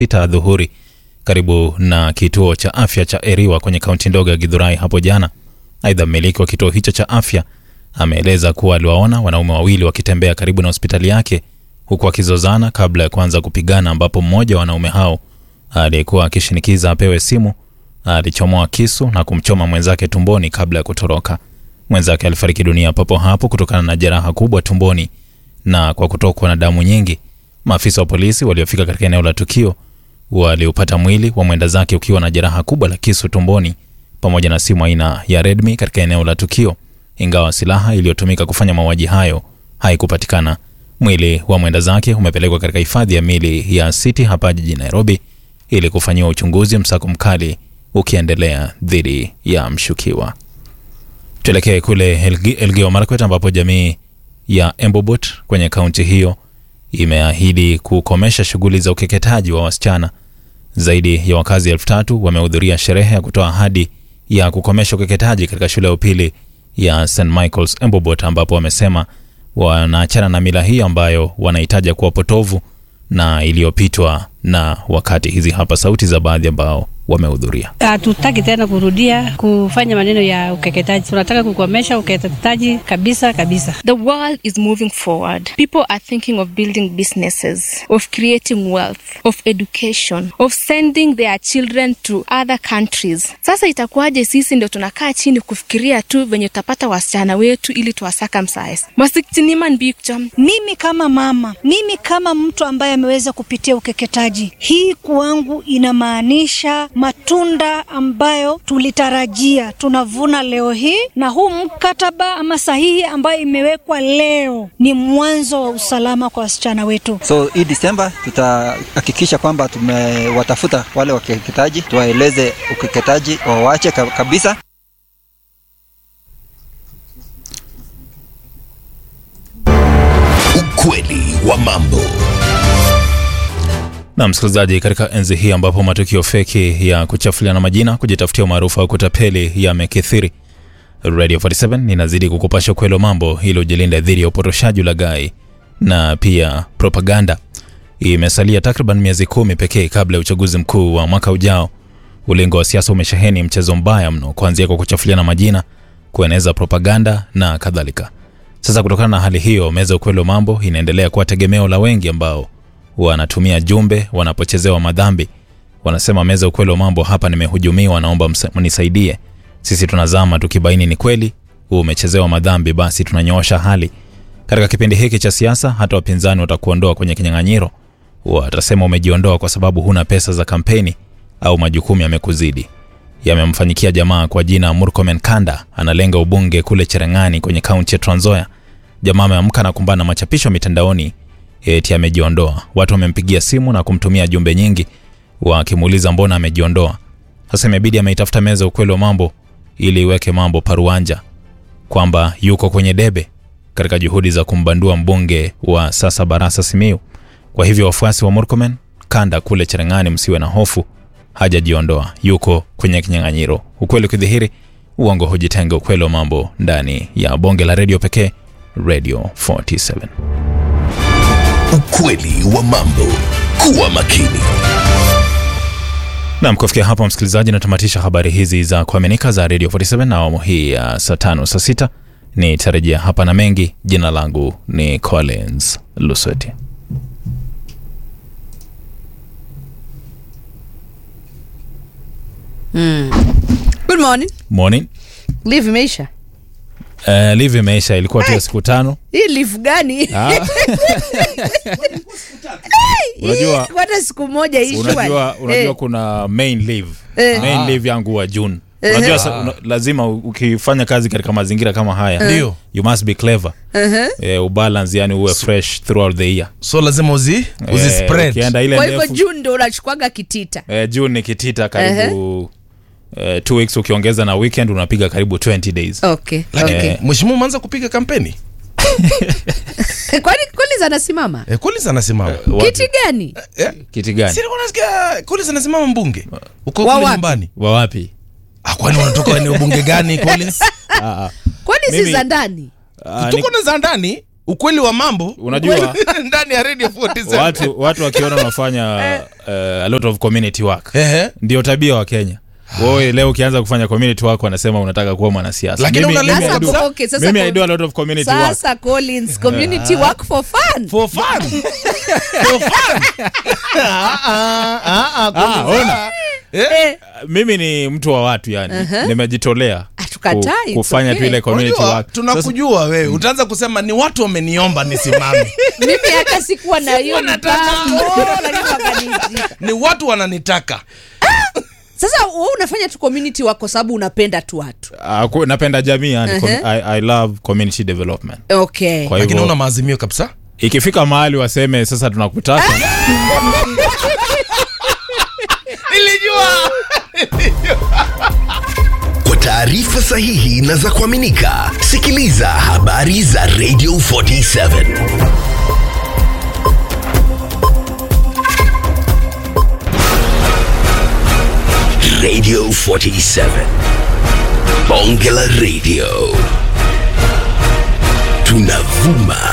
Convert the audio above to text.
sita dhuhuri karibu na kituo cha afya cha Eriwa kwenye kaunti ndogo ya Githurai hapo jana. Aidha, mmiliki wa kituo hicho cha afya ameeleza kuwa aliwaona wanaume wawili wakitembea karibu na hospitali yake huku wakizozana kabla ya kuanza kupigana, ambapo mmoja wa wanaume hao aliyekuwa akishinikiza apewe simu alichomoa kisu na kumchoma mwenzake tumboni kabla ya kutoroka. Mwenzake alifariki dunia papo hapo kutokana na jeraha kubwa tumboni na kwa kutokwa na damu nyingi. Maafisa wa polisi waliofika katika eneo la tukio waliupata mwili wa mwenda zake ukiwa na jeraha kubwa la kisu tumboni pamoja na simu aina ya Redmi katika eneo la tukio, ingawa silaha iliyotumika kufanya mauaji hayo haikupatikana. Mwili wa mwenda zake umepelekwa katika hifadhi ya mili ya City hapa jijini Nairobi ili kufanyiwa uchunguzi, msako mkali ukiendelea dhidi ya mshukiwa. Tuelekee kule Elgi- Elgeyo Marakwet ambapo jamii ya Embobot kwenye kaunti hiyo imeahidi kukomesha shughuli za ukeketaji wa wasichana. Zaidi ya wakazi elfu tatu wamehudhuria sherehe ya kutoa ahadi ya kukomesha ukeketaji katika shule ya upili ya St Michael's Embobot, ambapo wamesema wanaachana na mila hii ambayo wanahitaja kuwa potovu na iliyopitwa na wakati. Hizi hapa sauti za baadhi ambao wamehudhuria. Hatutaki tena kurudia kufanya maneno ya ukeketaji. Tunataka kukomesha ukeketaji kabisa kabisa. The world is moving forward. People are thinking of building businesses, of creating wealth, of education, of sending their children to other countries. Sasa itakuwaje sisi ndio tunakaa chini kufikiria tu venye tutapata wasichana wetu ili tuwasaka msize masikchiniman bikcham Mimi kama mama, mimi kama mtu ambaye ameweza kupitia ukeketaji, hii kwangu inamaanisha matunda ambayo tulitarajia tunavuna leo hii, na huu mkataba ama sahihi ambayo imewekwa leo ni mwanzo wa usalama kwa wasichana wetu. So hii Disemba tutahakikisha kwamba tumewatafuta wale wakeketaji, tuwaeleze ukeketaji wawache ka- kabisa. Ukweli wa mambo. Na msikilizaji, katika enzi hii ambapo matukio feki ya kuchafuliana majina, kujitafutia umaarufu au kutapeli yamekithiri, Radio 47 inazidi kukupasha ukweli wa mambo ili ujilinde dhidi ya upotoshaji, ulaghai na pia propaganda. Imesalia takriban miezi kumi pekee kabla ya uchaguzi mkuu wa mwaka ujao. Ulingo wa siasa umesheheni mchezo mbaya mno, kuanzia kwa kuchafuliana majina, kueneza propaganda na kadhalika. Sasa kutokana na hali hiyo, meza ya ukweli wa mambo inaendelea kuwa tegemeo la wengi ambao wanatumia jumbe wanapochezewa madhambi. Wanasema meza ya ukweli wa mambo, hapa nimehujumiwa, naomba msa- mnisaidie. Sisi tunazama tukibaini ni kweli huu umechezewa madhambi, basi tunanyoosha hali. Katika kipindi hiki cha siasa, hata wapinzani watakuondoa kwenye kinyang'anyiro. Watasema umejiondoa kwa sababu huna pesa za kampeni au majukumu yamekuzidi. Yamemfanyikia jamaa kwa jina Murkomen Kanda, analenga ubunge kule Cherang'ani kwenye kaunti ya Trans Nzoia. Jamaa ameamka na kumbana na machapisho mitandaoni eti amejiondoa. Watu wamempigia simu na kumtumia jumbe nyingi wakimuuliza mbona amejiondoa. Sasa imebidi ameitafuta meza ya ukweli wa mambo ili iweke mambo paruanja kwamba yuko kwenye debe katika juhudi za kumbandua mbunge wa sasa Barasa Simiyu. Kwa hivyo wafuasi wa Murkomen Kanda kule Cherang'ani, msiwe na hofu, hajajiondoa, yuko kwenye kinyang'anyiro. Ukweli ukidhihiri, uongo hujitenga. Ukweli wa mambo ndani ya bonge la redio pekee, Radio 47. Ukweli wa mambo. Kuwa makini. Nam, kufikia hapa msikilizaji, natamatisha habari hizi za kuaminika za Radio 47 na awamu hii ya saa tano saa sita nitarejea hapa na mengi. Jina langu ni Collins Lusweti. Good morning. Morning. Leave imeisha. Uh, live imeisha, ilikuwa tu ya siku tano. Hii leave gani? Ah. Unajua- Hii, hata siku moja ishi unajua, unajua Eh. kuna main leave Eh. main leave yangu wa June. Unajua sa, una, lazima u- ukifanya kazi katika mazingira kama haya Ndio. you must be clever eh, ubalance yani uwe fresh throughout the year so lazima uzi, uzi Eh, spread ukienda ile Kwa hivyo ndefu June ndo unachukuaga kitita. eh, June ni kitita karibu eh, two weeks ukiongeza na weekend unapiga karibu 20 days Okay. Lakini Okay. mheshimiwa umeanza kupiga kampeni Kwani Collins anasimama? eh, Collins anasimama Wapi? Kiti gani? eh, kiti gani si nilikuwa nasikia Collins anasimama mbunge uko Wa kule wapi? nyumbani wa wapi ah, kwani unatoka eneo bunge gani Collins Kwani si Mimi- za ndani? Ah, tuko na za ndani ukweli wa mambo Unajua- ukweli- ndani ya radio 47 watu watu wakiona unafanya uh, a lot of community work Ehe. ndio tabia wa kenya wewe leo ukianza kufanya community work wanasema unataka kuwa mwanasiasa Lakini Mimi- unaleta mimi I Sasa, do- okay, sasa mimi ko- I do a lot of community work sasa collins community work for fun for fun for fun ah, ah, ah, ah, Ah, ona. Eh, mimi ni mtu wa watu yani nimejitolea Hatukatai, ku- it's kufanya tu okay. ile community Unajua, work Sasa- tunakujua wewe utaanza kusema ni watu wameniomba nisimame mimi hata sikuwa na hiyo mpango lakini wakaniitika ni watu wananitaka sasa wewe unafanya tu community wako sababu unapenda tu watu Ah, ku- napenda jamii yani Uh-huh. Com- I, I love community development okay kwa lakini una hivyo maazimio kabisa ikifika mahali waseme sasa tunakutaka nilijua Kwa taarifa sahihi na za kuaminika, sikiliza habari za Radio 47 Radio 47 Bonge la Radio tunavuma